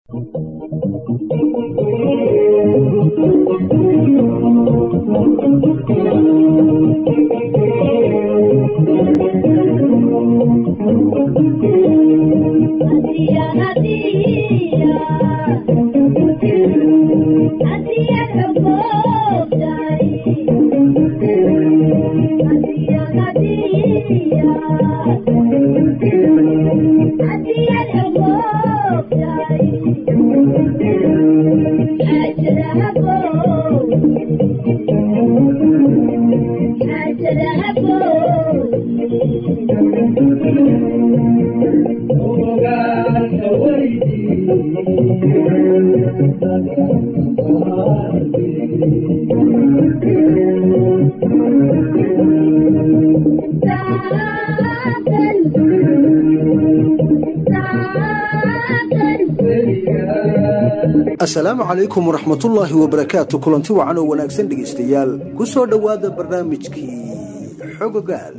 asalaamu calaykum waraxmatullaahi wabarakaatu kulanti wacan oo wanaagsan dhegaystayaal ku soo dhowaada barnaamijkii xogogaal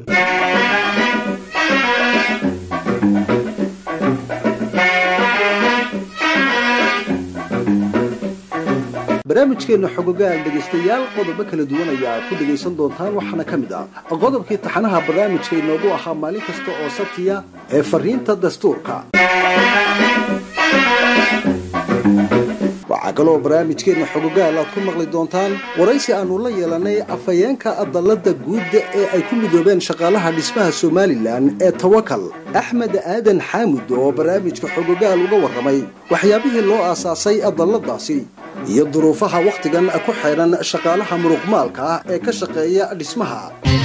barnaamijkeenna xogogaal dhegaystayaal qodobo kala duwan ayaa aad ku dhegaysan doontaan waxaana ka mid ah qodobkii taxanaha barnaamijka inoogu ahaa maalin kasta oo sabtiya ee fariinta dastuurka waxaa kaloo barnaamijkeenna xogogaal aad ku maqli doontaan waraysi aannu la yeelanay afhayeenka adallada guudda ee ay ku midoobeen shaqaalaha dhismaha somalilan ee tawakal axmed aadan xaamud oo barnaamijka xogogaal uga warramay waxyaabihii loo aasaasay adalladaasi iyo duruufaha wakhtigan ku xidhan shaqaalaha muruqmaalka ah ee ka shaqeeya dhismaha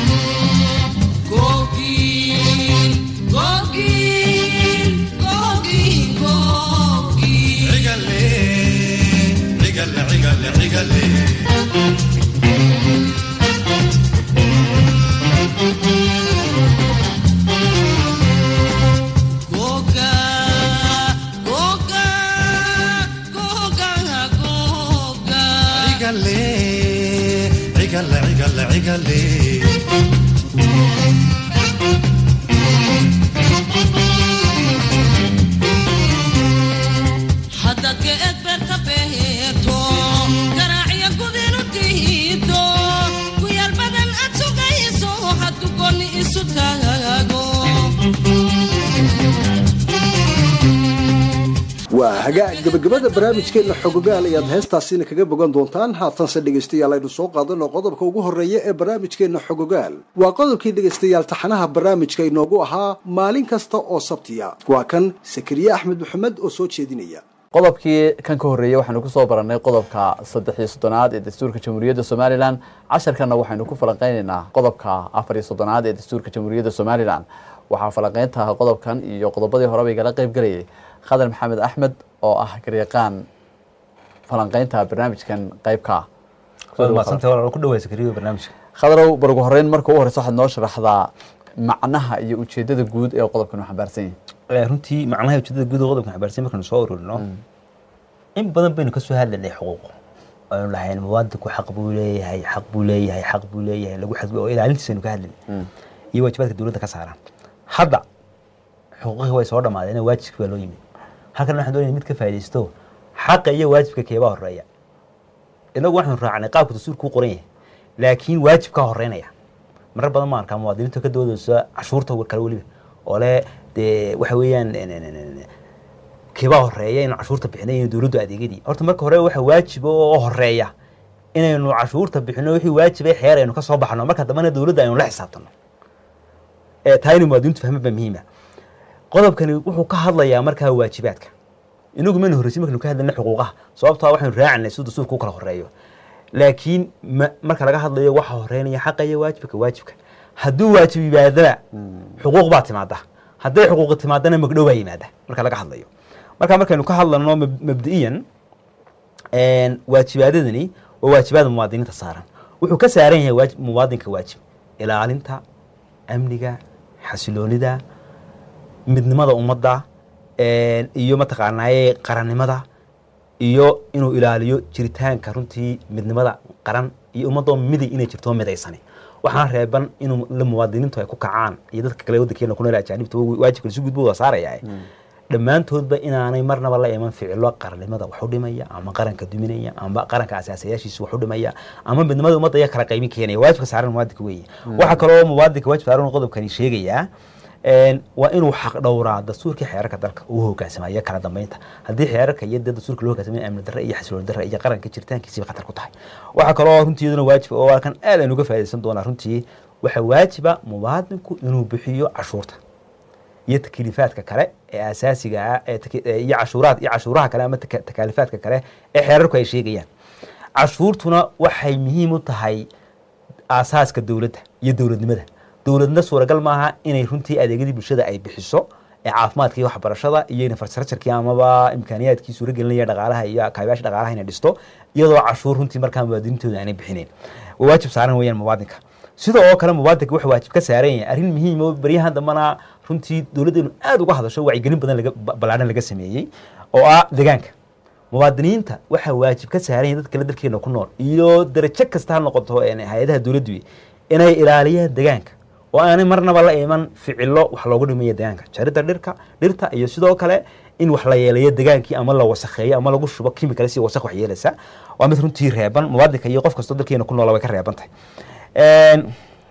waa hagaag gabagabada barnaamijkeenna xogogaal ayaad heestaasina kaga bogan doontaan haatanse dhegaystayaal aynu soo qaadano qodobka ugu horreeya ee barnaamijkeenna xogogaal waa qodobkii dhegaystayaal taxanaha barnaamijka inoogu ahaa maalin kasta oo sabtiya waa kan sakariye axmed maxamed oo soo jeedinaya qodobkii kan ka horreeyey waxaynu kusoo barannay qodobka saddex iyo soddonaad ee dastuurka jamhuuriyadda somalilan casharkanna waxaynu ku falanqeynaynaa qodobka afar iyo soddonaad ee dastuurka jamhuuriyadda somalilan waxaa falanqeynta qodobkan iyo qodobadii horeba igala qeyb gelayay khadar maxamed axmed oo ah garyaqaan falanqeynta barnaamijkan qeybka khadarow barugu horeyn marka u horeysa waxaad noo sharaxdaa macnaha iyo ujeedada guud ee qodobkan u xambaarsan yahay runtii macnaha ujeedada guud ee qodobkan xambaarsan markaynu soo ururino in badan baynu kasoo hadlaynay xuquuq aynu lahayn muwaadinku xaq buu leeyahay xaq buu leeyahay xaq buu leeyahay lagu xadgud oo ilaalintiisa aynu ka hadlaynay iyo waajibaadka dowladda ka saaran hadda xuquuqihii way soo dhamaadeen waajibkii baa loo yimid halkan waxaan doonaya mid ka faaidaysto xaqa iyo waajibka keebaa horeeya inagu waxaanu raacnay qaabka dastuurka u qoran yahay laakiin waajib ka horeynaya marar badan ma arkaa muwaadiniinta ka doodaysa cashuurta kale weliba oo le dee waxa weeyaan keebaa horeeya inuu cashuurta bixinay inuu dowladdu adeegyadii horta marka hore waxa waajiba oo horeeya inaynu cashuurta bixino wixii waajibay xeer aynu ka soo baxno marka dambana dowladda aynu la xisaabtano taa inay muwaadiniintu fahma baa muhiima qodobkani wuxuu ka hadlayaa markaa waajibaadka inagu maynu horreysay markaynu ka hadlayna xuquuqaha sababtaa waxaynu raacinay siduu dastuurka u kala horeeyo laakiin marka laga hadlayo waxa horeynaya xaqa iyo waajibka waajibka hadduu waajib yimaadana xuquuq baa timaada hadday xuquuqi timaadana magdhow baa yimaada marka laga hadlayo marka markaynu ka hadlano mabdi'iyan waajibaadadani waa waajibaada muwaadiniinta saaran wuxuu ka saaran yahay muwaadinka waajib ilaalinta amniga xasiloonida midnimada ummadda iyo mataqaanaaye qarannimada iyo inuu ilaaliyo jiritaanka runtii midnimada qaran iyo ummadoo miday inay jirto midaysani waxaana reeban inuu la muwaadiniintu ay ku kacaan iyo dadka kale waddankeena ku nool ajaanibta waajibka si gudbo wada saaraya dhammaantoodba inaanay marnaba la iman ficilo qarannimada wax u dhimaya ama qaranka duminaya ama qaranka asaasayaashiisa wax u dhimaya ama midnimada ummadda ayaa kala qaymin keenaya waajibka saaran muwaadinka weeye waxaa kaloo muwaadinka waajib saaran qodobkani sheegayaa een, waa inuu xaq dhowraa dastuurkii xeerarka dalka uu hogaansamayo kala dambeynta haddii xeerarka iyo dee dastuurka loo hogaansamayo amni darre iyo xasilooni darre iyo qaranka jiritaankiisiba khatar ku tahay waxaa kaloo runtii iyaduna waajib oo halkan aad aan uga faa'iidaysan doonaa runtii waxaa waajiba muwaadinku inuu bixiyo cashuurta iyo takliifaadka kale ee asaasiga ah ee taki- ee iyo cashuuraad iyo cashuuraha kale ama taka- takaalifaadka kale ee xeerarku ay sheegayaan cashuurtuna waxay muhiim u tahay aasaaska dowladda iyo dowladnimada dowladna suuragal maaha inay runtii adeegyadii bulshada ay bixiso ee caafimaadka iyo waxbarashada iyo infrastructureki amaba imkaaniyaadkii suuragelinaya dhaqaalaha iyo kaabayaasha dhaqaalaha inay dhisto iyadoo cashuur runtii markaa muwaadiniintooda aanay bixinayn waa waajib saaran weeyaan muwaadinka sidoo oo kale muwaadinka wuxuu waajib ka saaran yahay arrin muhiim oo baryahan dambana runtii dowladdeenu aad uga hadasho wacyigelin badan laga ba- ballaadhan laga sameeyey oo ah deegaanka muwaadiniinta waxaa waajib ka saaran yahay dadka kale dalkeena ku nool iyo darajo kasta ha noqoto een, hay-adaha dowladdu inay ilaaliyaan deegaanka oo aanay marnaba la iman ficilo wax loogu dhimayo deegaanka jaridda dhirka dhirta iyo sidoo kale in wax la yeelayo degaankii ama la wasakheeyo ama lagu shubo kimikale si wasakh wax yeelaysa waa mid runtii reeban muwaadinka iyo qof kastoo dalkeena ku noola way ka reeban tahay Een,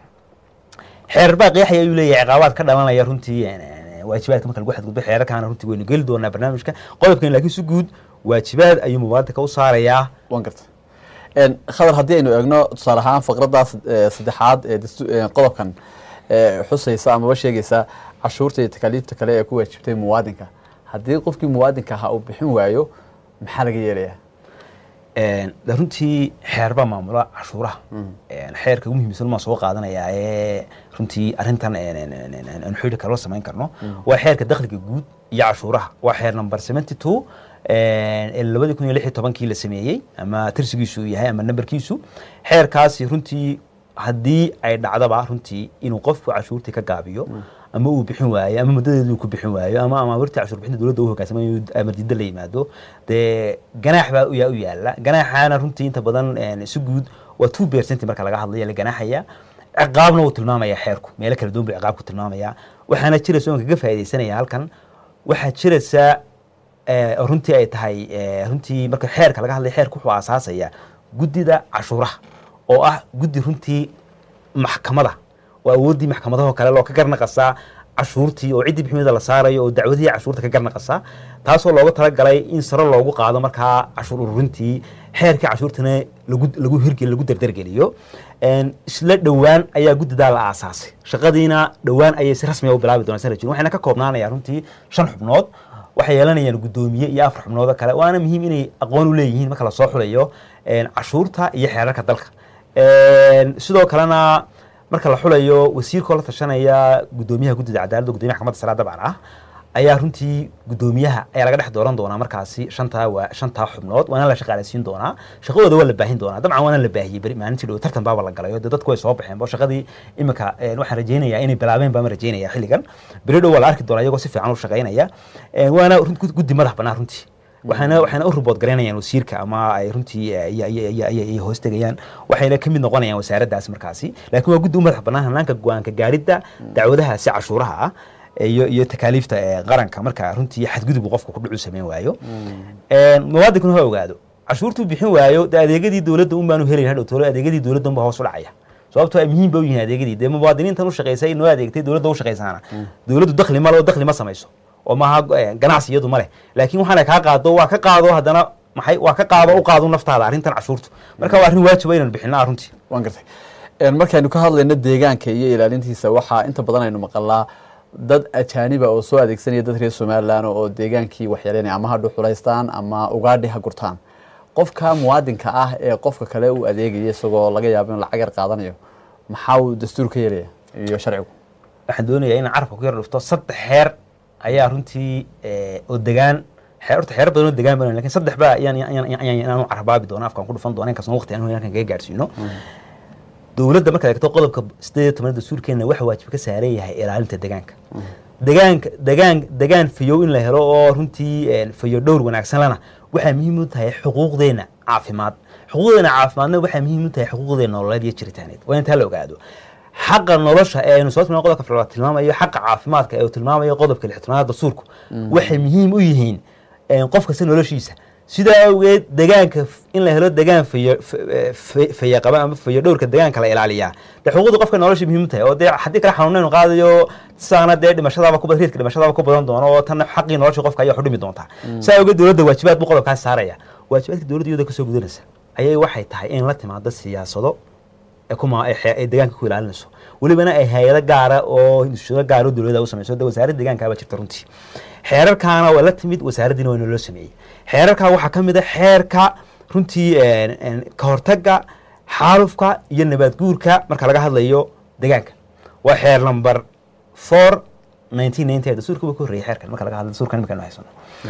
xeerar baa qeexaya ayuu leeyahay ciqaabaad ka dhalanaya runtii een, een, waajibaadka marka lagu xadgudbo xeerarkaana runtii waynu geli doonaa barnaamijka qodobkan laakiin si guud waajibaad ayuu muwaadinka u saarayaa waan garta Een, khadar haddii aynu eegno tusaale ahaan faqraddaas eh, saddexaad ee dastu- eh, qodobkan eh, xusaysa amaba sheegaysa cashuurta iyo takaaliifta kale ee ku waajibtay muwaadinka haddii qofkii muwaadinka ahaa uu bixin waayo maxaa laga yeelayaa Een, de runtii xeer baa maamula cashuuraha Een, xeerka ugu muhiimsan maan soo qaadanayaa ee runtii arrintan een, een, een, een, een, een xidhi kale la samayn karno waa xeerka dakhliga guud iyo cashuuraha waa xeer number seventy two ee labadii kun iyo lix iyo tobankii la sameeyey ama tirsigiisu uu yahay ama nambarkiisu xeerkaasi runtii haddii ay dhacdaba runtii inuu qofku cashuurtii ka gaabiyo ama uu bixin waayo ama muddadeedu ku bixin waayo ama amaamirtii cashuur bixinta dowladda u hogaansamayo amar diidda la yimaado dee ganaax baa u yaa u yaala ganaaxaana runtii inta badan een, si guud waa two percent marka laga hadlaya la ganaaxaya ciqaabna wuu tilmaamaya xeerku meelo kala duwan buu ciqaabku tilmaamaya waxaana jiraysa oon kaga faaidaysanaya halkan waxaa jiraysa eh, oo runtii ay tahay eh, runtii marka xeerka laga hadlaya xeerku wuxuu aasaasaya guddida cashuuraha oo ah guddi runtii maxkamada oo awooddii maxkamadahoo kale loo ka garnaqasaa cashuurtii oo ciddii biximida la saarayo oo dacwadihii cashuurta ka garnaqasaa taasoo loogu talagalay in sare loogu qaado markaa cashuur ururintii xeerkii cashuurtana lagu lagu hirgeli lagu dardargeliyo Een, isla dhowaan ayaa guddidaa la aasaasay shaqadiina dhowaan ayay si rasmi ah u bilaabi doonaa sana jirin waxayna ka koobnaanaya runtii shan xubnood waxay yeelanayaan guddoomiye iyo afar xubnood oo kale waana muhiim inay aqoon u leeyihiin marka lasoo xulayo een, cashuurta iyo xeerarka dalka Een, sidoo kalena marka la xulayo wasiirkoo la tashanaya guddoomiyaha guddida cadaaladda guddoomiyaha maxkamadda sare dabcan ah ayaa runtii guddoomiyaha ayaa laga dhex dooran doonaa markaasi shantaa waa shantaa xubnood waana la shaqaaleysiin doonaa shaqadooda waa la baahin doonaa dabcan waana la baahiyey beri maalintii dhow tartan baaba la galay oo dee dadku way soo baxeen bo shaqadii imika een, waxaan rajeynayaa inay bilaabeen baan rajeynaya xilligan beri dhow waa la arki doonaa iyagoo si fiican u shaqeynaya Een, waana run- guddi madax bannaan runtii waxaana waxayna u ribood garaynayaan wasiirka ama ay runtii eh, iyo- iyo- iyo- iyo- iyo hoos tegayaan waxayna ka mid noqonayaan wasaaraddaas markaasi laakiin waa guddi u madax bannaan hanaanka go-aanka gaaridda dacwadahaasi cashuuraha ah iyo iyo takaaliifta ee qaranka marka runtii xadgudub uu qofku ku dhucu samayn waayo Een, muwaadinkuna ha ogaado cashuurtuu bixin waayo de adeegyadii dowladda un baanu helayn hadhow tolo adeegyadii dowladda unba hoos u dhacaya sababtoo ay muhiim ba u yihiin adeegyadii dee muwaadiniintan u shaqaysay noo adeegtay dowladda u shaqaysaana dowladdu dakhli male oo dakhli ma samayso oo maaha eh, ganacsi iyadu ma leh laakiin waxaana kaa qaado waa ka qaado haddana maxay waa ka qaado u qaado naftaada arrintan cashuurtu marka waa arrin waajiba inaan bixinaa runtii waan gartay Een, markaynu ka hadlayno deegaanka iyo ilaalintiisa waxaa inta badan aynu maqalnaa dad ajaaniba oo soo adeegsanaya dad reer somalilan oo deegaankii waxyeelanaya ama ha dhuxulaystaan ama ugaadhi ha gurtaan qofka muwaadinka ah ee qofka kale u adeegaya isagoo laga yaabo in lacag yar qaadanayo maxaa uu dastuur ka yeelaya iyo sharcigu waxaan doonayaa inaan carabka ku yar dhufto saddex xeer ayaa runtii eh, oo degaan xeer horta xeer badan oo degaan baan lakin saddex baa ayaan ayaan ayaan inaan u carabaabi doona afkaan ku dhufan doona inkastoo waqti aan hoyn halkan kaga gaadhsiino dowladda markaad eegto qodobka sideed iyo tobanada dastuurkeena waxa waajib ka saaran yahay ilaalinta degaanka degaanka degaan degaan fayow in la helo oo runtii een, fayo dhowr wanaagsan lana waxaa muhiim u tahay xuquuqdeena caafimaad xuquuqdeena caafimaadna waxaa muhiim u tahay xuquuqdeena nololeed iyo jiritaaneed waa intaa la ogaado xaqa nolosha ee aynu soo tilmaamay qodobka afraad tilmaamayo xaqa caafimaadka ee uu tilmaamayo qodobka lixtanaad dastuurku waxay muhiim u yihiin een, qof kasta noloshiisa sidaa awgeed degaanka f- in la helo degaan fayo f- f- fayaqaba ama fayo dhowrka degaanka la ilaaliyaa dee xuquuqda qofka nolosha muhiim u tahay oo dee haddii kale xanuunaynu qaadayo saana dee dhimashadaaba ku badan riidka dhimashadaaba ku badan doono oo tan xaqii nolosha qofka ayaa xudhimi doontaa sidaa awgeed dowladda waajibaad buu qodobkaas saaraya waajibaadka dowladda iyada kasoo gudanaysa ayay waxay tahay in la timaado siyaasado ee kuma ay xe- ay deegaanka ku ilaalinayso welibana ay hay-ado gaara oo instituudo gaara oo dowladda u samayso de wasaaradda deegaankaaba jirta runtii xeerarkaana waa la timid wasaaraddiina waa inoo sameeyey xeerarkaa waxaa ka mid a xeerka runtii een, een, ka hortagga xaalufka iyo nabaad guurka marka laga hadlayo deegaanka waa xeer number four nineteen ninety dastuurka buu ka horreeyay xeerkan marka laga hadlayo dastuurkan imika aynu haysano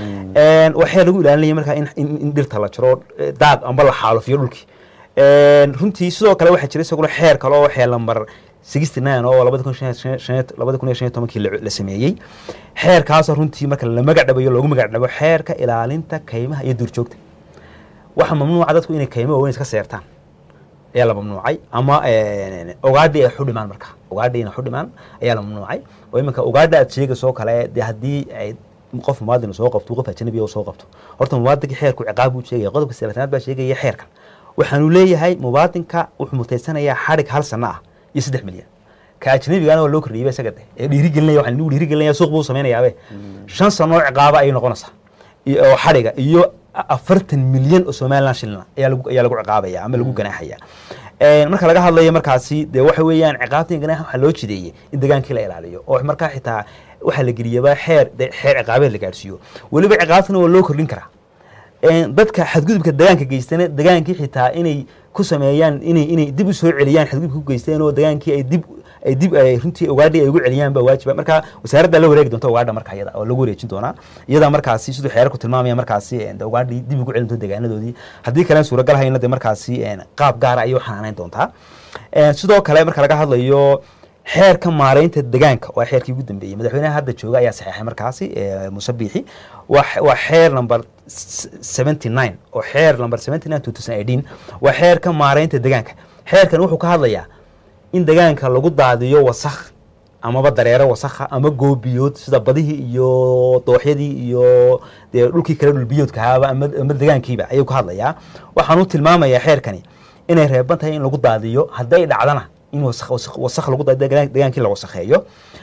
Een, waa xeer lagu ilaalinaya marka in, in, in dhirta la jaro eh, daad amba la xaalufiyo dhulkii Een, runtii sidoo kale waxaa jira isaguna xeer kale oo xeer lambar sixty nine oo labada kun shan- shan- shan- labada kun iyo shan iyo tobankii la la sameeyey xeerkaasoo runtii marka la magac dhabayo loogu magac dhabo xeerka ilaalinta kaymaha iyo duurjoogta waxaa mamnuuca dadku inay kaymo waaweyn iska seertaan ayaa la mamnuucay ama een, ogaadhi ay xudhimaan marka ogaadhi inay xudhimaan ayaa la mamnuucay oo iminka ogaadha aad sheegaysoo kale dee haddii ay qof muwaadin soo qabto qof ajnabi soo qabto horta muwaadinka xeerku ciqaab buu sheegaya qodobka sideetanaad baa sheegaya xeerkan waxaanu leeyahay muwaadinka wuxuu mutaysanayaa xadhig hal sano ah iyo saddex milyan ka ajnabigana waa loo kordhiyay isaga de ee dhiirigelinaya waxaan nigu dhiirigelinaya suuq buu samaynayabe shan sano oo ciqaaba ayay noqonaysaa iyo oo xadhiga iyo afartan milyan oo somaliland shilina ayaa lagu ayaa lagu ciqaabaya ama lagu ganaaxaya Een, marka laga hadlayo markaasi dee waxa weeyaan ciqaabta iyo ganaaxa waxaa loo jideeyey in degaankii la ilaaliyo oo markaa xitaa waxaa la geliyaba xeer de- xeer ciqaabeed la gaarsiiyo weliba ciqaabtana waa loo kordhin karaa Een, dadka xadgudubka degaanka geystana degaankii xitaa inay ku sameeyaan inay inay dib u soo celiyaan xadgudubka ku geysteen oo degaankii ay dib ay dib ay runtii ogaadhi ay ugu celiyaan baa waajiba marka wasaaradda la wareegi doonta ogaadha marka iyada oo lagu wareejin doonaa iyada markaasi siduu xeerarku tilmaamaya markaasi een, de ogaadhi dib ugu celin doonta deegaanadoodii haddii kalen suuragal hayna de markaasi een, qaab gaara ayay u xanaanayn doontaa Een, sidoo kale marka laga hadlayo xeerka maareynta degaanka waa xeerkii ugu dambeeyey madaxweynaha hadda jooga ayaa saxeexay markaasi ee, muuse biixi waa xe- waa xeer number seventy nine oo xeer number seventy nine two thousand eighteen waa xeerka maareynta degaanka xeerkan wuxuu ka hadlayaa in degaanka lagu daadiyo wasakh amaba dareero wasakha ama goobiyood sida badihii iyo dooxyadii iyo dee dhulkii kale dhulbiyoodkahaaba ama ama degaankiiba ayuu ka hadlayaa waxaan u tilmaamayaa xeerkani inay reeban tahay in lagu daadiyo hadday dhacdana in wasakh wasakh wasakh lagu daadiyo degaan- degaankii la wasakheeyo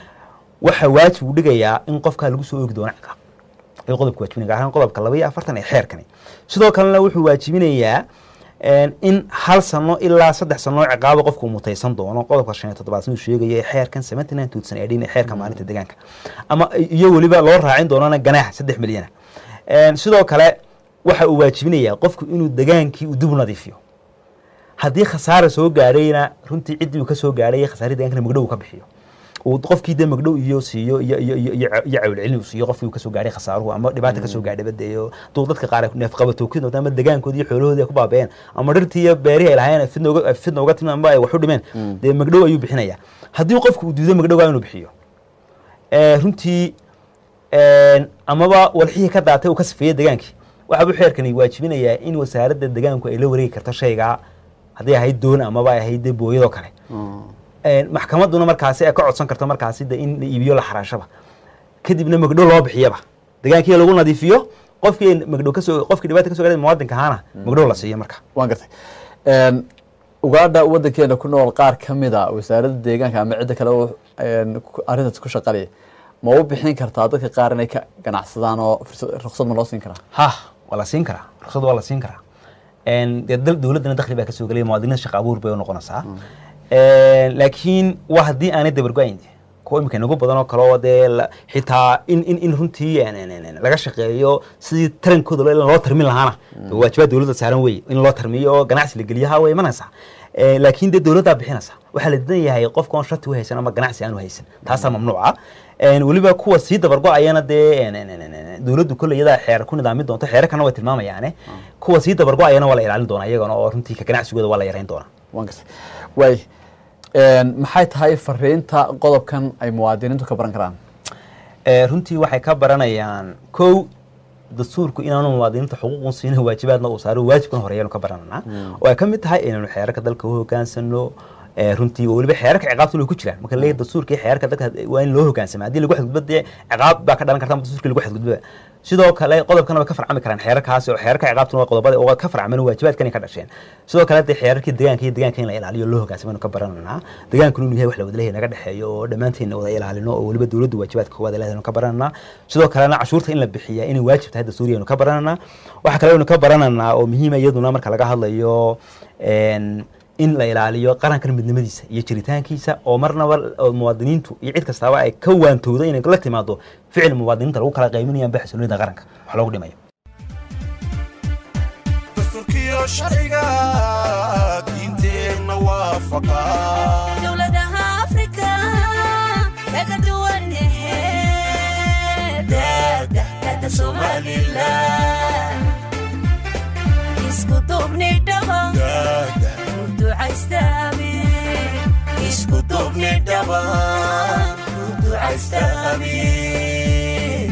waxaa waajib u dhigayaa in qofkaa lagu soo oogi doono ciqaab ayuu qodobka waajibinaya gaar ahaan qodobka laba iyo afartan ee xeerkani sidoo kalena wuxuu waajibinayaa een, in hal sano ilaa saddex sano oo ciqaabo qofku uu mutaysan doono qodobka shan iyo toddobaad siduu sheegaya ee xeerkan seventy nine two thousand eighteen ee xeerka maalinta deegaanka ama iyo weliba loo raacin doonana ganaax saddex milyana Een, sidoo kale waxa uu waajibinayaa qofku inuu degaankii uu dib u nadiifiyo haddii khasaara soo gaadhayna runtii ciddii uu ka soo gaadhay khasaaradii deegaankana magdhow uu ka bixiyo uu qofkii dee magdhow iyo siiyo iyo iyo iyo iyo iyo cawlcelin uu siiyo qofkii uu kasoo gaadhay khasaaruhu ama dhibaata kasoo gaadhay badeeyo duu dadka qaar ay neefqabatookin doonta ama degaankoodii iyo xoolahoodii ay ku baaba'een ama dhirtii iyo beerihii ay lahaayeen ay fidna uga ay fidna uga timin ama ay wax u dhimeen dee magdhow ayuu bixinaya haddii qofku uu diido magdhowgaa inuu bixiyo ee, runtii een, amaba walxihii ka daatay uu ka sifeeyey degaankii waxaa buu xeerkani waajibinayaa in wasaaradda degaanku ay la wareegi karto shaygaa hadday ahayd doon amaba ay ahayd dee booyadoo kale Een, maxkamadduna markaasi ay ka codsan karto markaasi de in la iibiyo la xaraashaba kadibna magdhow loo bixiyaba degaankii lagu nadiifiyo qofkii magdhow kasoo qofkii dhibaata kasoo gaadhay muwaadinka ahaana magdhow la siiyo marka waan gartay Een, ugaadha wadankeena ku nool qaar ka mid a wasaaradda deegaanka ama cidda kale oo een, ku- arrintaas ku shaqalaya ma u bixin kartaa dadka qaar inay ka ganacsadaan oo fursad- ruqsad ma loo siin karaa ha waa la siin karaa ruqsad waa la siin karaa Een, dee dal- dowladdana dakhli baa kasoo gelaya muwaadiniinta shaqa abuur bay u noqonaysaa Een, laakiin waa haddii aanay dabargo-ayn kuwa imika inagu badan oo kale oo dee la- xitaa in in in runtii een, een, een, laga shaqeeyo sidii tarankooda loo loo tarmin lahaana waajibaad dowladda saaran wey in loo tarmiyo oo ganacsi la geliyo ha way imanaysaa Ee, laakiin dee dowladdaa bixinaysa waxaa la didan yahay qofka oon shati u haysan ama ganacsi aan u haysan taasaa mamnuuca Een, weliba kuwa sii dabargo-ayana dee een, een, een, een, dowladdu kolley iyadaa xeer ku nidaamin doonto xeerarkana way tilmaamayaane kuwa sii dabargo-ayana waa la ilaalin doonaa iyagana oo runtii ka ganacsigooda waa la yarayn doonaa waan gartay waay Een, maxay tahay fariinta qodobkan ay muwaadiniintu ka baran karaan Ee, runtii waxay ka baranayaan kow dastuurku inaanu muwaadiniinta xuquuqun siinin waajibaadna uu saaro waajibkan horeeyaanu ka barananaa oo ay ka mid tahay inaynu xeerarka dalka u hogaansano ee, runtii oo weliba xeerarka ciqaabta way ku jiraan marka leeyahay dastuurka iyo xeerarka dadka waa in loo hogaansama haddii lagu xadgudbo dee ciqaab baa ka dhalan karta ama dastuurka lagu xadgudbo sidoo kale qodobkana way ka farcami karaan xeerarkaasi oo xeerarka ciqaabtuna waa qodobada oo ka farcaman waajibaadkan ay ka dhasheen sidoo kale dee xeerarkii deegaanka iyo deegaanka in la ilaaliyo loo hogaansamo ka barananaa deegaankuna inuu yahay wax la wada leeyahay naga dhexeeyo oo dhammaanteedna wada ilaalino oo weliba dowladdu waajibaadka koowaad ay leedahay ka barananaa sidoo kalena cashuurta in la bixiya inay waajib tahay dastuuriya ka barananaa waxaa kale aynu ka barananaa oo muhiima iyaduna marka laga hadlayo een, in la ilaaliyo qarankan midnimadiisa iyo jiritaankiisa oo marnaba oo muwaadiniintu iyo cid kastaaba ay ka waantowdo inay la timaado ficil muwaadiniinta lagu kala qayminayaan ba xasilloonida qaranka wax loogu dhimayo dastuurkiyo sharciga diinteenna waafaqa dowladaha afrika kaga duwan daadahkada somalilan isku duubni dhaba daada ducaystaami isku duubni dhaba ku ducaysta amiin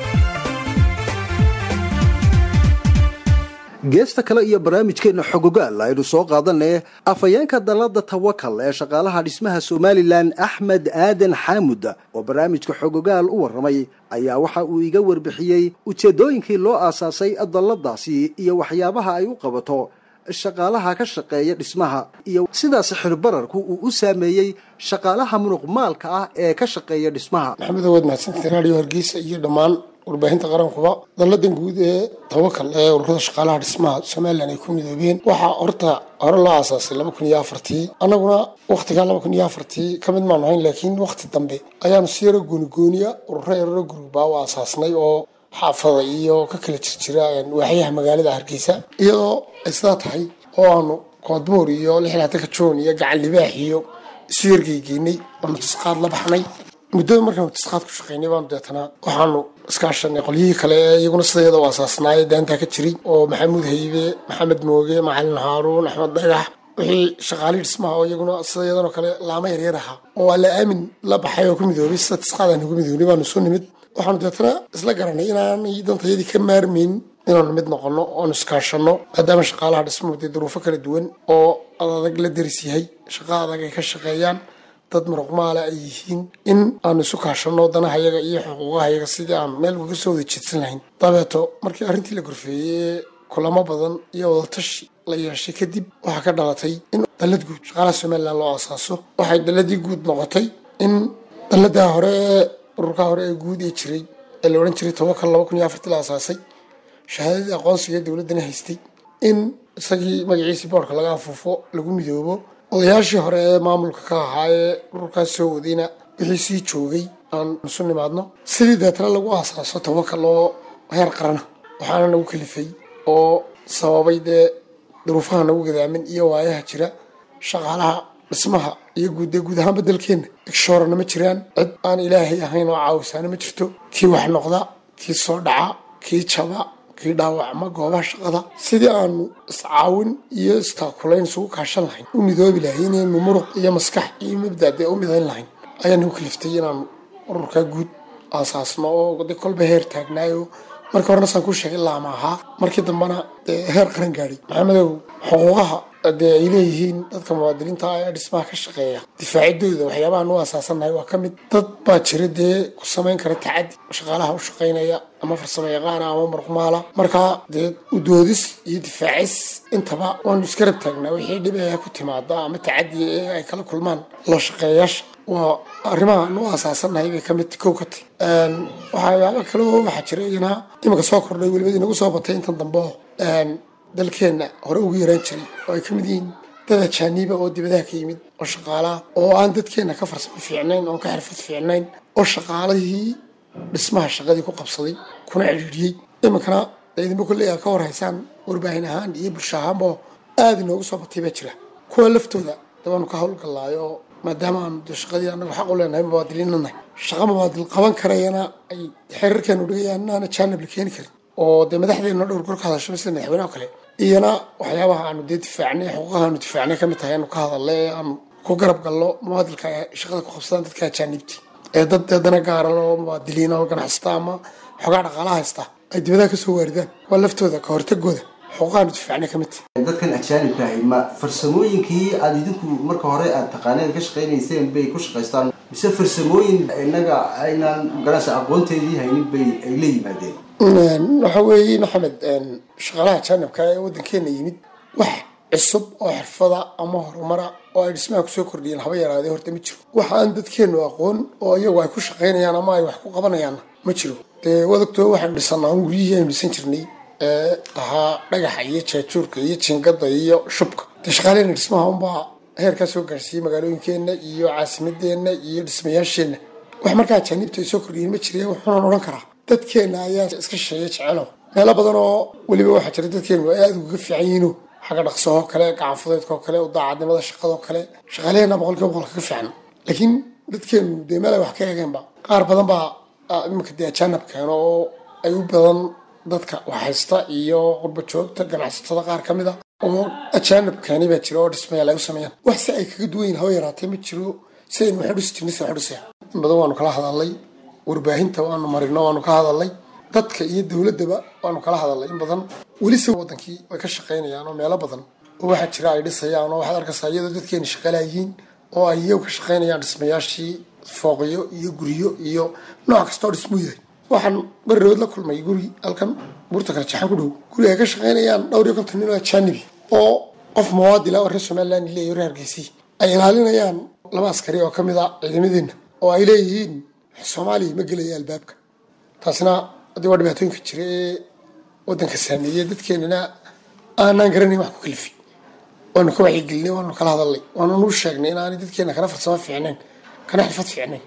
geesta kale iyo barnaamijkeenna xogogaal aynu soo qaadanay afhayeenka dalada tawakal ee shaqaalaha dhismaha somalilan axmed aadan xaamud oo barnaamijka xogogaal u warramay ayaa waxa uu iga warbixiyey ujeeddooyinkii loo aasaasay dalladaasi iyo waxyaabaha ay u qabato shaqaalaha ka shaqeeya dhismaha iyo sidaas xirbararku uu u saameeyey shaqaalaha munuq maalka ah ee ka shaqeeya dhismaha maxamed awaad mahadsantahay raadiyo hargeysa iyo dhammaan warbaahinta qarankuba dalladan guud ee tawakal ee ururada shaqaalaha dhismaha somalilan ay ku midoobeen waxaa horta hore loo aasaasay laba kun iyo afartii annaguna wakhtigaa laba kun iyo afartii ka mid maan ahayn laakiin wakhti dambe ayaanu si yaro goonigooniya ururo yararo gurugbaa u aasaasnay oo xaafada iyo ka kala jirjira waaxyaha magaalada hargeysa iyadoo ay sidaa tahay oo aanu koodbuur iyo lixlaataka joon iyo gacan libaax iyo isu yargeygeynay oonu tisqaad la baxnay muddada markaanu tisqaad ku shaqaynay baanu deetana waxaanu iskaashanay qolyihii kale ee iyaguna sida iyada u aasaasnaayee daantaa ka jiray oo maxamuud haybe maxamed mooge macalin haaruun axmed dhagax wixii shaqaalihii dhismaha oo iyaguna sida iyadanoo kale laamo yaryar ahaa oo waa la aamin la baxay oo ku midoobay sida tisqaad aan ugu midoobnay baanu soo nimid waxaanu deetana isla garanay inaanay dantayadii ka maarmayn inaanu mid noqono oonu iskaashanno maadaama shaqaalaha dhismuhu dee duruufo kala duwan oo adag la deris yahay shaqo adag ay ka shaqeeyaan dad muruqmaala ay yihiin in aanu isu kaashanno danahayaga iyo xuquuqahayaga sidii aan meel uga soo wada jeedsan lahayn dabeeto markii arrintii la gorfeeyey ee kulamo badan iyo wadatashi la yeeshay kadib waxaa ka dhalatay in dallad guud shaqaalaha somalilan loo aasaaso waxay dalladii guud noqotay in dalladaa hore ee ururkaa hore ee guud ee jiray ee la odhan jiray tawakal laba kun iyo afartii la aasaasay shahaadadii aqoonsiga ee dowladdana haystay in isagii magaciisii boorka laga afuufo lagu midoobo odayaashii hore ee maamulka ka ahaa ee ururkaas soo wadayna wixii sii joogay aan isu nimaadno sidii deetana lagu aasaaso tawakal oo heer qarana waxaana nagu kalifay oo sababay dee duruufaha nagu gadaamin iyo waayaha jira shaqaalaha dhismaha iyo guud dee guud ahaanba dalkeenna igshoorana ma jiraan cid aan ilaahay ahayn oo caawisaana ma jirto kii wax noqda kii soo dhaca kii jaba kii dhaawacma goobaha shaqada sidii aanu iscaawin iyo istaakulayn isugu kaashan lahayn u midoobi lahayn inaynu muruq iyo maskax iyo mabda dee u midayn lahayn ayaa nagu kaliftay inaanu ururkaa guud aasaasno oo de kolba heer taagnaayo markii horena saan ku sheegay laama ahaa markii dambena dee heer qaran gaadhay maxamedow xuquuqaha dee ay leeyihiin dadka muwaadiniinta ah ee dhismaha ka shaqeeya difaacidooda waxyaabahan u aasaasannahay waa ka mid dad baa jira dee ku samayn kara tacadi shaqaalaha u shaqaynaya ama farsamo yaqaana ama marqmaala markaa dee udoodis iyo difaacis intaba waanu iska rab taagnaa wixii dhib ee ku timaada ama tacadi ee ay kala kulmaan loo shaqeeyaasha waa arrimaha nu aasaasannahay bay ka mid kow ka tahy waxyaaba kale oo waxaa jira iyana iminka soo kordhay weliba inagu soo batay intan dambe oo dalkeenna hore ugu yaraan jiray oo ay ka mid yihiin dad ajaaniiba oo dibadaha ka yimid oo shaqaalaha oo aan dadkeenna ka farsamo fiicnayn oo ka xirfad fiicnayn oo shaqaalihii dhismaha shaqadii ku qabsaday kuna cidhiidhiyey iminkana idinba kolley aa ka hor haysaan warbaahin ahaan iyo bulsho ahaanba aada inoogu soo batay baa jira kuwa laftooda dabaanu ka howlgallaayo oo maadaama aanu de shaqadii anagu xaq u leenahay mubaadiliinanahay shaqa mubaadil qaban karayana ay xeerarkeenu dhigayaan inaana jaanab la keeni karin oo dee madaxdeena dhowr gor ka hadasho sida madaxweynaha o kale iyana waxyaabaha aanu dee difaacnay xuquuqaha aanu difaacnay ka mid tahay aanu ka hadalnay ee aanu ku garab galno muwaadilka ee shaqada ku qabsadaan dadka ajaanibti ee dad deedana gaara oo muwaadiliina oo ganacsata ama xogaa dhaqaalaha haysta ay dibadaha kasoo waaridaan waa laftooda ka hortagooda xuquuqahan difaacnay ka mid tahay dadkan ajaanibka ahi ma farsamooyinkii aada idinku marka hore aada taqaaneen ka shaqaynayseen bay ku shaqaystaan mise farsamooyin innaga aynaan magaranaysa aqoonteedii haynin bay ay la yimaadeen waxa weeye maxamed shaqaalaha jaanibka ee waddankeena yimid wax cusub oo xirfada ama horumara oo ay dhismaha kusoo kordhiyeen haba yaraadee horta ma jiro waxa aan dadkeenu aqoon oo iyagu ay ku shaqaynayaan ama ay wax ku qabanayaanna ma jiro dee wadagtoo waxaanu dhisanaa un guryihii aynu dhisan jirnay ee ahaa dhagaxa iyo jaajuurka iyo jingada iyo shubka dee shaqaaleena dhismaha unbaa heerkaa soo gaarsiiyey magaalooyinkeenna iyo caasimadeenna iyo dhismayaasheenna wax markaa ajaanibta ay soo kordhiyeen ma jira wuxuunan odhan karaa dadkeena ayaa iska shisheeya jecelo meelo badan oo weliba waxaa jira dadkeenu ay aada ugaga fiican yihiino xagga dhaqsahoo kale gacanfudeedkoo kale daacadnimada shaqadoo kale shaqaalaheena boqolkiiba boqol kaga fiican laakiin dadkeenu dee meel ay wax ka eegeenba qaar badan baa iminka dee ajaanab keeno oo ay u badan dadka waxhaysta iyo qurba joogta ganacsatada qaar ka mid a oo ajaanab keeni baa jira oo dhismayaal ay u sameeyaan wax si ay kaga duwan yihin haba yaraatee ma jiro si aynu waxu dhisi jirnay si waxu dhisaya in badan waanu kala hadalnay warbaahinta waanu marino waanu ka hadalnay dadka iyo dowladdaba waanu kala hadalnay in badan welise wadankii way ka shaqaynayaan oo meelo badan oo waxaa jira ay dhisayaan oo waxaad arkaysaa iyadoo dadkeena shaqalaayihiin oo ay iyagu ka shaqaynayaan dhismayaashii fooqyo iyo guryo iyo nooc kastoo dhismuu yahay waxaan barirood la kulmay guri halkan buurta kale jaxan ku dhow guri ay ka shaqaynayaan dhowr iyo konton nin oo ajaanibi oo qof muwaadila oo reer somaliland leeyahy reer hargeysii ay ilaalinayaan laba askari oo ka mid a ciidamadeenna oo ay leeyihiin soomaaliya ma gelaya albaabka taasna haddii waa dhibaatooyinka jira ee waddanka saameeyey dadkeenana aanaan garanayn wax ku kalifi waanu ka wacyigelinay waanu kala hadalnay waanu nu sheegnay inaanay dadkeena kana farsamo fiicnayn kana xirfad fiicnayn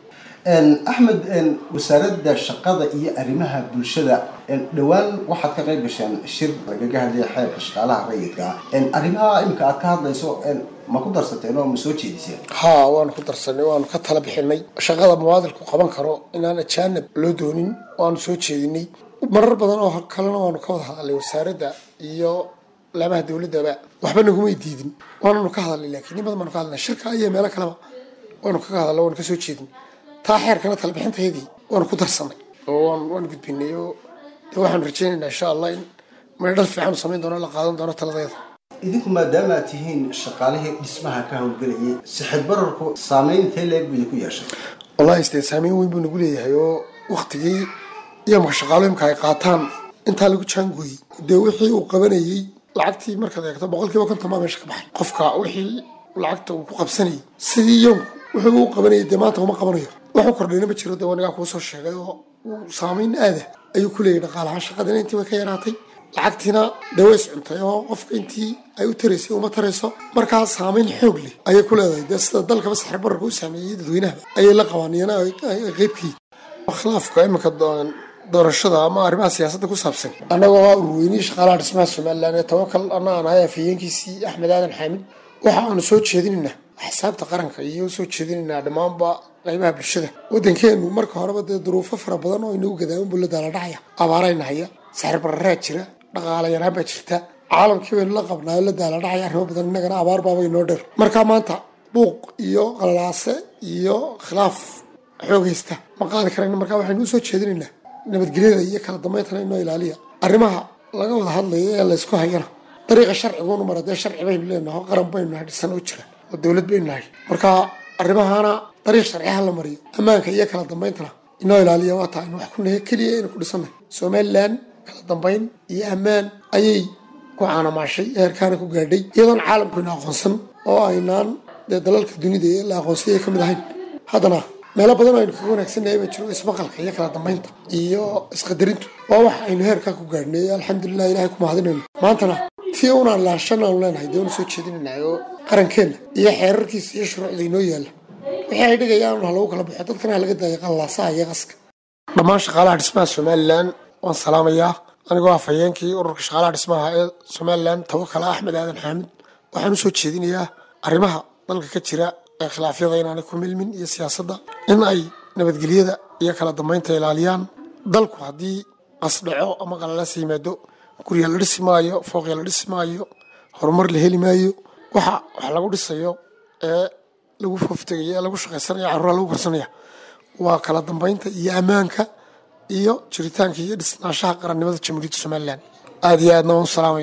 axmed wasaaradda shaqada iyo arrimaha bulshada dhowaan waxaad ka qayb gasheen shir lagaga hadlaya xeerka shaqaalaha rayidka ah arrimaha imika aad ka hadlayso ma ku darsateen oo ma soo jeediseen haa waanu ku darsanay waanu ka tala bixinay shaqada muwaadilku qaban karo inaan ajaanib loo doonin waanu soo jeedinay marar badan oo kalena waanu ka wada hadalnay wasaaradda iyo laamaha dowladdaba waxba nagumay diidin waananu ka hadalnay laakiin in badan baanu ka hadalnay shirka iyo meelo kaleba waanu kaga hadalnay waanu ka soo jeedin taa xeerkana tala bixintayadii waanu ku darsanay oo waan waanu gudbinay oo dee waxaanu rajaynaynaa insha allah in meedhal fiican u samayn doono la qaadan doono taladeeda idinku maadaama aad tihiin shaqaalihii dhismaha ka howlgelayay sixid bararku saameyn intee leeg buu idinku yeeshay wallahi istee saameyn weyn buu nagu leeyahay oo waktigii iyamka shaqaalooyinka ay qaataan intaa lagu jaangooyey dee wixii uu qabanayey lacagtii markaad eegto boqolkiiba konton baa meesha ka baxay qofka wixii lacagta uu ku qabsanayay sidii yomku wuxuu uu qabanayay dee maanta uma qabanayo waxu kordhayna ma jiro dee wanigaa kuu soo sheegay oo uu saameyn aada ayuu ku leeyahy dhaqaalahaan shaqadina intii way ka yaraatay lacagtiina dee way iscuntay oo qofka intii ay u taraysay uma tarayso markaa saameyn xoog leh ayay ku leedahay dee sida dalkaba saxir bararka u saameeyey dadweynaha ayay la qabaan iyana ay qeybkii khilaafka iminka doorashada ama arrimaha siyaasadda ku saabsan annagoo ah ururweynihii shaqaalaha dhismaha somalilan ee tawakal anna aan ahay afhayeenkiisii axmed aadan xaamid waxa aanu soo jeedinaynaa xisaabta qaranka iyo soo jeedinaynaa dhammaanba qaybaha bulshada waddankeenu marka horeba dee duruufo fara badan oo inagu gadaaman buu la daaladhacaya abaarayna haya saxir bararaa jira dhaqaala yaraan baa jirta caalamkii baynu la qabnaayo la daaladhacaya arrimo badan innagana abaar baaba inoo dheer markaa maanta buuq iyo qalalaase iyo khilaaf xoogaysta ma qaadi karayna markaa waxaynu u soo jeedinaynaa nabadgelyada iyo kala dambayntana inoo ilaaliya arrimaha laga wada hadlaya ee laysku hayana dariiqa sharciguunu mara dee sharci baynu leenahay oo qaran baynu nahay dhisan oo jira oo dowlad baynu nahay marka arrimahana dariiq sharci ha la mariyo ammaanka iyo kala dambayntana inoo ilaaliya waa taa aynu wax ku nahay keliya aynu ku dhisannahay somalilan kala dambayn iyo ammaan ayay ku caanamaashay heerkaana ku gaadhay iyadoon caalamkuyna aqoonsan oo aynaan dee dalalka dunida ee la aqoonsayay ka mid ahayn haddana meelo badan aynu kaga wanaagsannahay baa jiro ismaqalka iyo kala dambaynta iyo isqadarintu waa wax aynu heerkaa ku gaadhnay alxamdulilah ilahay ku mahadinayno maantana tii unaan laashan aanu leenahay dee una soo jeedinaynahay oo qarankeenna iyo xeerarkiisa iyo shuruucda inoo yaalla wixii ay dhigayaan ha lagu kala baxo dadkana ha laga daayo qallaasaha iyo qaska dhammaan shaqaalaha dhismaha somalilan waan salaamayaa anigoo afhayeenkii ururka shaqaalaha dhismaha ee somalilan tawakala axmed aadan xaamid waxaan u soo jeedinayaa arrimaha dalka ka jira ee khilaafyada inaanay ku milmin iyo siyaasadda in ay nabadgelyada iyo kala dambaynta ilaaliyaan dalku haddii qasdhaco ama qalalaasa yimaado gurya la dhisi maayo fooqya la dhisi maayo horumar la heli maayo waxa wax lagu dhisayo ee lagu fooftegayo ee lagu shaqaysanaya carruura lagu korsanaya waa kala dambaynta iyo ammaanka iyo jiritaanka iyo dhisnaashaha qarannimada jamhuuriyadda somalilan aada iyo aadna waan u salaamaya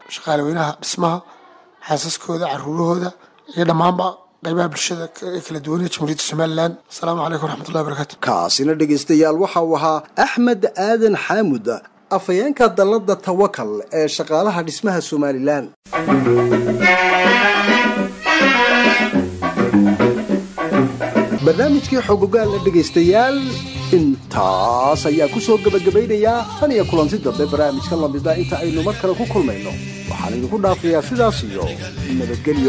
shaqaalaweynaha dhismaha xaasaskooda caruurahooda iyo dhammaanba qaybaha bulshada ee kala duwan ee jamhuuriyadda somalilan asalaamu calaykum waraxmatullahi wabarakaatu kaasina dhegaystayaal waxa uu ahaa axmed aadan xaamud afhayeenka dalladda tawakal ee shaqaalaha dhismaha somalilan barnaamijkii xogogaalla dhegaystayaal intaas ayaa ku soo gebagabaynayaa tan iyo kulanti dambe barnaamijkan lamida inta aynu mar kale ku kulmayno waxaan idinku dhaafayaa sidaas iyo nabadgelyo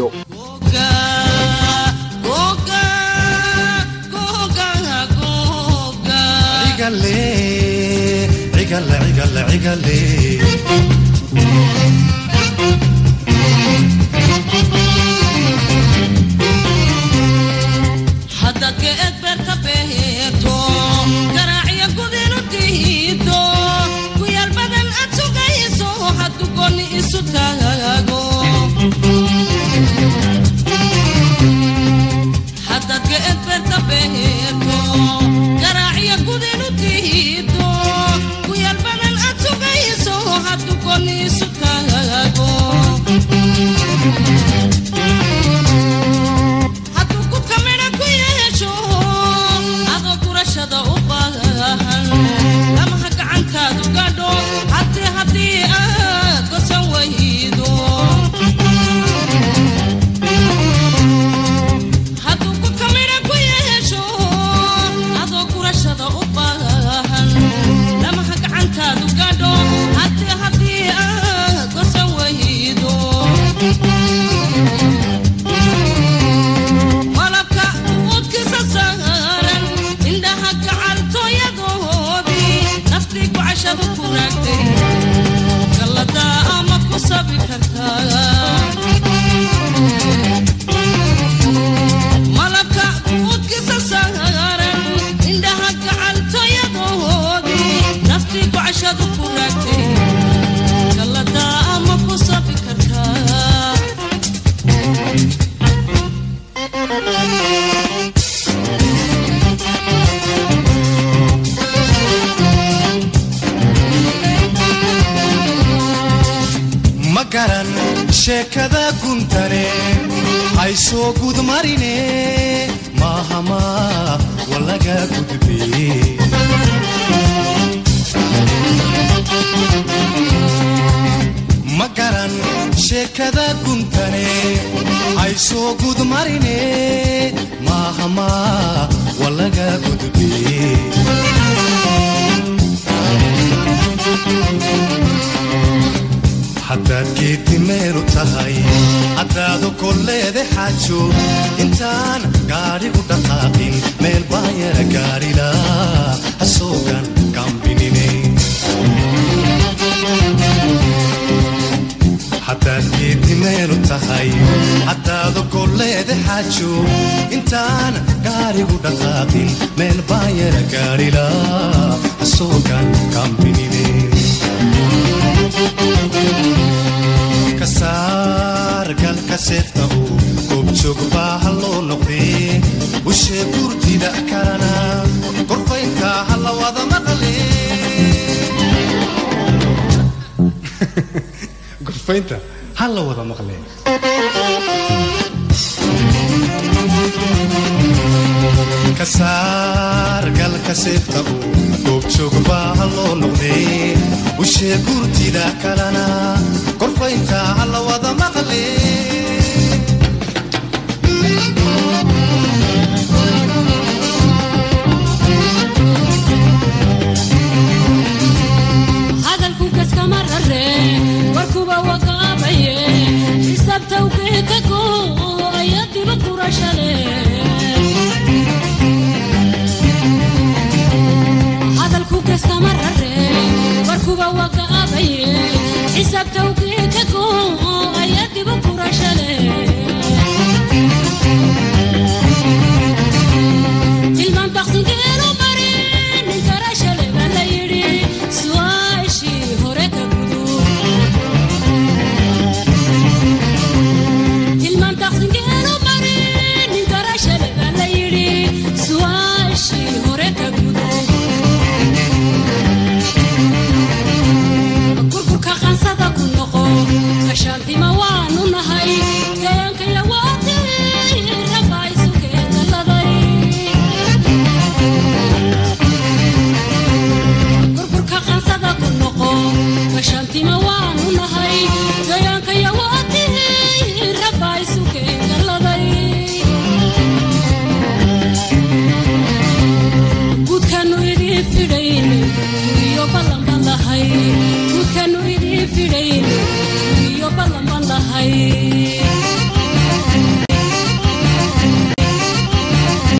haddaad geed beerta beerto garaaciyo gudinu diido ku yaal badan aad sugayso hadduu gooni isu taago haddaad geed beerta beerto garaaciyo gudinu diido ku yaal badan aad sugayso hadduu gooni isu taago hadduu ku kamidha ku yeesho adoo gurashada u baahan lamaha gacantaadu gadho haddii haddii aad gosan waydo hadduu ku kamidha ku yeesho adoo gurashada u baahan lamaha gacantaadu gadho haddii haddii aad gosan waydo malabka udkisa saaran indhaha gacaltooyadoodii naftii gocashadu ku raagtay galladaa ama ku sabi kartaa malabka udkisa saaran indhaha gacaltooyadoodii naftii gocashadu ku raagtay galladaa ama ku sabi kartaa ma garan sheekada guntane hay soo gudmarine maahama walaga gudbe ma garan sheekada guntane hay soo gudmarine maahama walaga gudbe haddaad geeddi meelu tahay haddaadu kolleede xaajo intaan gaadhigu dhaqaaqin meel baa yara gaadhila hasoogan gambinine haddaad geeddi meelu tahay haddaadu kolleede xaajo intaan gaadhigu dhaqaaqin meel baa yara gaadhila hasoogan gambinine kasaar galka seefta uu goobjoog baa ha loo noqdee ushee gurtida kalana gorfaynta ha la wada maqle gorfaynta ha la wada maqle kasaar galka seefta uu goobjoog baa ha loo noqdee ushee gurtida kalana gorfaynta ha la wada maqle hadalku kaskama rare warkuba waqaabaye xisaabtawgeeka go ayadiba kurashale hadalku kaskama rare warkuba waqaabaye xisaabtawgeeka go ayadiba kurashale tilmaan taqsinkeenu mari nin karashale baa la yidhi su'aashii hore ka gudu tilmaan taqsinkeenu mari nin karashale baa la yidhi su'aashii hore ka gudu kurkurka qansada ku noqo gashaantima waanu nahay deegankaya waadii rabaa isu keendaladay burburka qansada ku noqo gashaantima waanu nahay deegaankaya waadii rabaa isu keendaladay guudkanu idii fidhayne iyo ballan baan lahay guudkanu idii fidhayne iyo ballan baan lahay